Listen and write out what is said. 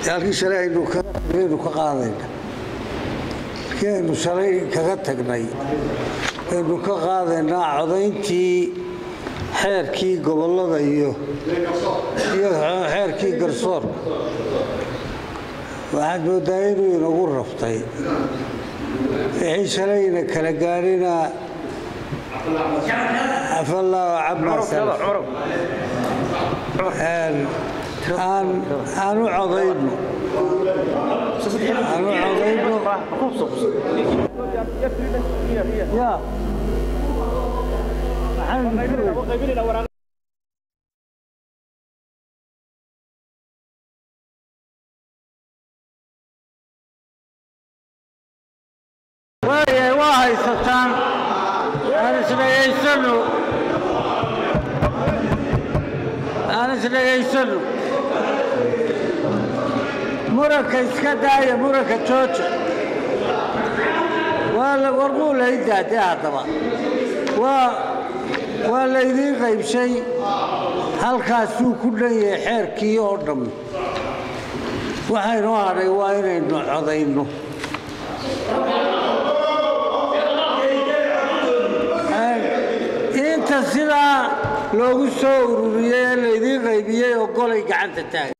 halkii shalay aynu aynu ka qaadayna halkii aynu shalay kaga tagnay aynu ka qaadaynaa codayntii xeerkii gobollada iyo iyo xeerkii garsoorka waxaad moodaa inuu inagu raftay wixii shalayna kala gaadhina afallaahu camaa salaf aan aan u codayno aan u codayno ya waaya waa haysataan aan isdhegaysano aan isdhegaysano muranka iska daaya muranka jooja waa la warmuu laydaade haddaba waa waa laydiin qaybshay halkaasuu ku dhan yahay xeerkii oo dham waxaynoo hadhay waa inaynu codayno inta sidaa loogu soo ururiyey ee laydiin qaybiyey oo golay gacanta taagan